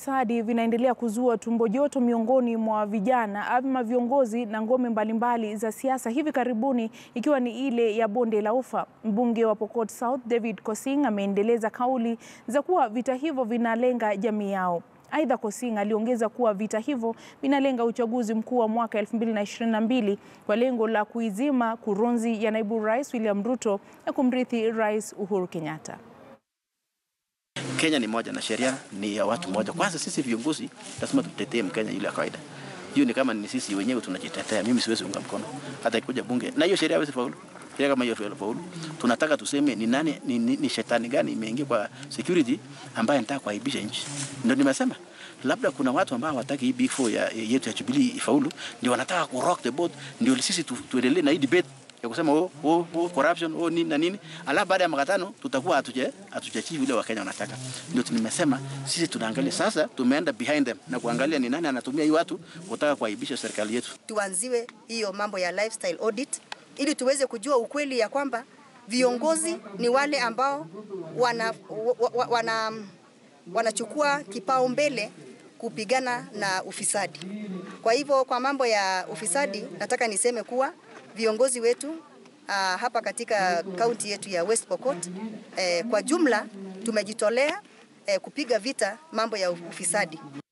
ufisadi vinaendelea kuzua tumbo joto miongoni mwa vijana ama viongozi na ngome mbalimbali za siasa, hivi karibuni ikiwa ni ile ya bonde la Ufa. Mbunge wa Pokot South David Kosing ameendeleza kauli za kuwa vita hivyo vinalenga jamii yao. Aidha, Kosing aliongeza kuwa vita hivyo vinalenga uchaguzi mkuu wa mwaka 2022 kwa lengo la kuizima kurunzi ya naibu rais William Ruto na kumrithi Rais Uhuru Kenyatta. Kenya ni moja na sheria ni ya watu moja. Kwanza sisi viongozi lazima tutetee Mkenya yule ya kawaida. Hiyo ni kama ni sisi wenyewe tunajitetea. Mimi siwezi unga mkono hata ikikuja bunge na hiyo sheria haiwezi faulu. Sheria kama hiyo faulu, tunataka tuseme ni nani, ni, ni, ni shetani gani imeingia kwa security ambaye anataka kuaibisha nchi. Ndio nimesema labda kuna watu ambao hawataki hii big four ya yetu ya Jubilee ifaulu, ndio wanataka ku rock the boat, ndio sisi tu, tuendelee na hii debate ya kusema oh, oh, oh, corruption oh, nini na nini, alafu baada ya makatano tutakuwa hatuje hatujachivi vile Wakenya wanataka. Ndio nimesema sisi tunaangalia sasa, tumeenda behind them na kuangalia ni nani anatumia hii watu kutaka kuaibisha serikali yetu. Tuanziwe hiyo mambo ya lifestyle audit ili tuweze kujua ukweli ya kwamba viongozi ni wale ambao wana, wana, wana, wanachukua kipaumbele kupigana na ufisadi. Kwa hivyo kwa mambo ya ufisadi nataka niseme kuwa viongozi wetu uh, hapa katika kaunti yetu ya West Pokot eh, kwa jumla tumejitolea eh, kupiga vita mambo ya ufisadi.